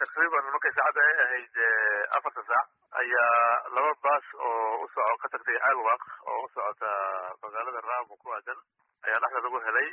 taqriiban markay saacadda ay ahayd afarta saac ayaa laba baas oo u soco ka tagtay alwaq oo u socota magaalada raamo ku aadan ayaa dhexda lagu helay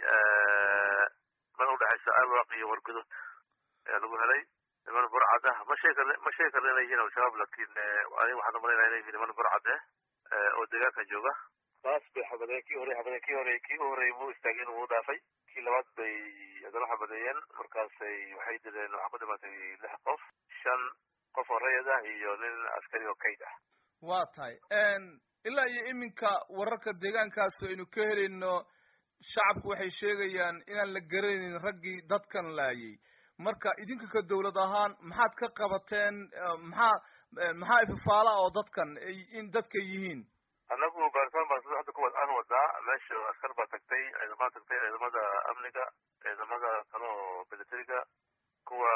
mana udhexaysa alwaq iyo wargudud ayaa lagu helay niman burcad ah ma sheegi karn ma sheegi karna inay yihiin al-shabaab laakiin aniga waxaan umalaynaya inay yihiin niman burcad eh oo deegaanka jooga baas bay xabadeen kii hore xabadeen kii hore kii u horreeyay muu istaageen wuu dhaafay kii labaad bay haddana xabadeeyeen markaasay waxay dileen waxaa ku dhimatay lix qof shan qof oo rayid ah iyo nin askari oo kayd ah waa tahay ilaa iyo iminka wararka deegaankaas aynu ka helayno shacabku waxay sheegayaan inaan la garanaynin raggii dadkan laayay marka idinka ka dawlad ahaan maxaad ka qabateen maxaa maxaa ififaala oo dadkan in dadka yihiin annagu baaritaan baan sida hadda kuwa aan wadaa meesha askar baa tagtay ciidamada tagtay ciidamada amniga ciidamada kale oo militariga kuwa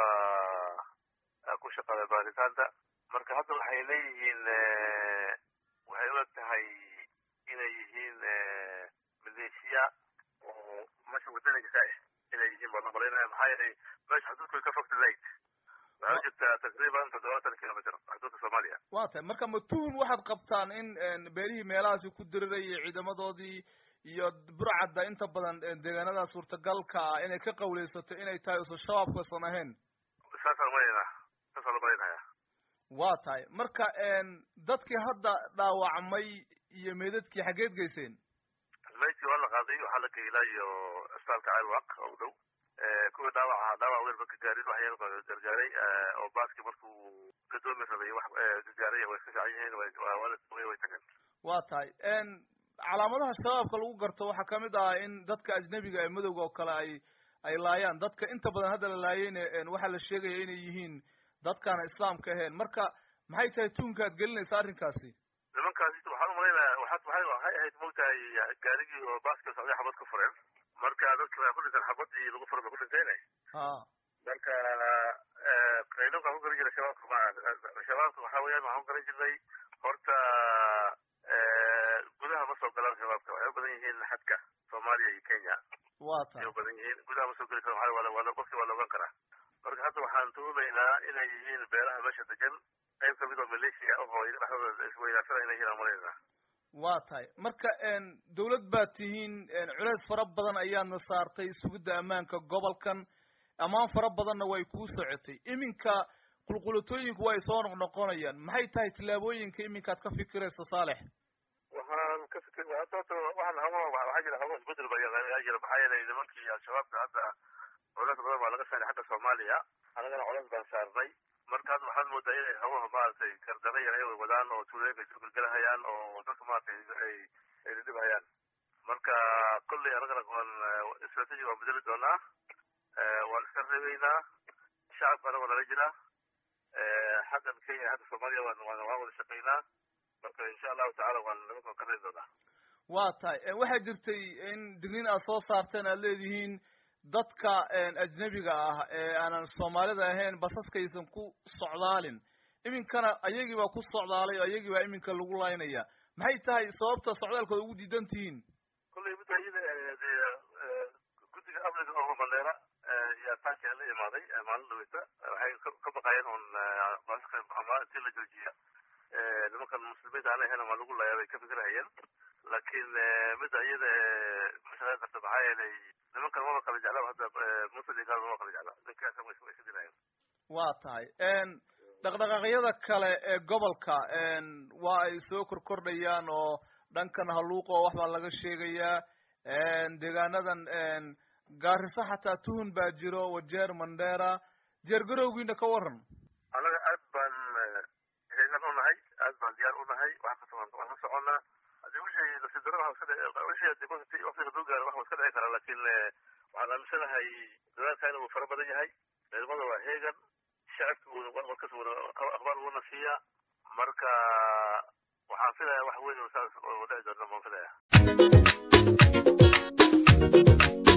ku shaqaada baaritaanta marka hadda waxay leeyihiin waxay u eg tahay inay yihiin maleeshiya oo meesha wadaniga ka ah inay yihiin baan umalaynaya maxaa yeelay meesha xuduudku way ka fogta layd waxaa u jirtaa taqriiban toddobaatan kilomitr xuduudka soomaaliya waa tahay marka ma tuhun waxaad qabtaan in beelihii meelahaasi ku dirirayay ciidamadoodii iyo burcadda inta badan deegaanada suurtagalka ah inay ka qawleysato inay tahay usan shabaabkasan ahayn saasaan umalaynaa saasaan umalaynaya waa tahay marka dadkii hadda dhaawacmay iyo meedadkii xaggeed geyseen maydkii waa la qaaday waxaa la geylaa iyo isbitaalka ceelwaq oo u dhow kuwii dhaawac ahaa dhaawac weyn marka gaarin wax yar baa gargaaray oo baaskii markuu gadoomi rabay wax gargaaray way iska fiican yihiin way way tageen waa tahay calaamadaha shabaabka lagu garto waxaa kamid ah in dadka ajnebiga ee madowga oo kale ay ay laayaan dadka inta badan hadda la laayeyna waxaa la sheegaya inay yihiin dadkaana islaamka ahayn marka maxay tahay tuunka ad gelinaysa arrinkaasi nimankaasi waxaan umalaynaya waxaad waxay waxay ahayd mogtahay gaarigii oo baaska socday xabad ku fureen marka dadki waa ku dhinteen xabadii lagu furay ba ku dhinteyne ha marka qaylonka ku garan jiray shabaabka ma shabaabka waxa weeyaan waxaan ku garan jirnay horta gudaha ma soo galaan shabaabka waxay u badan yihiin xadka soomaaliya iyo kenya waa tahay ay u badan yihiin gudaha ma soo geli karo waa waa qofkii waa la ogaan karaa marka hadda waxaan tuhumaynaa inay yihiin beelaha meesha degan qayb kamid oo maleeshiya ahoo iyaga dhexdooda isweydaasana inay yihiin aan malaynaa waa tahay marka dawlad baad tihiin culeys fara badan ayaadna saartay sugidda ammaanka gobolkan ammaan fara badanna way kuu socotay iminka qulqulatooyinku way soo noqnoqonayaan maxay tahay tillaabooyinka iminkaad ka fikirayso saalex waxaan ka fikir hadda horta waxaan hawo waxaa jira hawo isbedel ba yaa jira maxaa yeelay nimankii al-shabaabka hadda culeys badan baa laga saaray xagga soomaaliya anagana culeys baan saarnay marka hadda waxaad moodaa inay hawaha maaragtay kardana yar ay wadaan oo tuulooyinka isu gelgelahayaan oo dadka maaragtay ay ay dhidhibhayaan marka kolley anagana waan strategy waan bedeli doonaa waan iska reebeynaa shacabka anaga nala jira xaggan kenya xagga soomaaliya waan waan waan wada shaqeynaa marka insha allahu tacala waan nimankan ka reebi doonaa waa tahay waxaa jirtay in digniin aad soo saarteen aad leedihiin dadka ajnebiga ah ee aanan soomaalida ahayn basaskaysan ku socdaalin iminkana ayagii baa ku socdaalay oo ayagii baa iminka lagu laynaya maxay tahay sababta socdaalkooda ugu diidan tihiin kolley midda iyada dee guddiga amniga oo mandheera yaa taanki la imaaday maalin dhaweyta waxay ka baqayeen un basaska ama intii la joojiya nimankan muslimiinta aan ahayn ama lagu layaa bay ka fikirahayeen laakiin midda iyada mashaqeyn karta maxaa yeelay nimankan maba kala jeclaa hadda muslimka maba kala jeclaa ninkaas way iska dilayaan waa tahay dhaqdhaqaaqyada kale ee gobolka waa ay soo korkordhayaan oo dhankan haluuq oo wax baa laga sheegayaa deegaanadan gaariso xataa tuhun baa jiro wajeer mandheera jeer garowgiina ka waran annaga aad baan heegan u nahay aad baan diyaar u nahay wax kasta waan ka soconnaa hadii wixii nasiibdaro waxa iska wixii waqtiga duu gaaro wax iska dhici karaa laakiin waxaan aaminsanahay dadaalka inuu fara badan yahay ciidamada waa heegan shacabka warkas akhbaar uuna siiyaa marka waxaan filayaa wax weyn oo saas oo dhici doona baan filayaa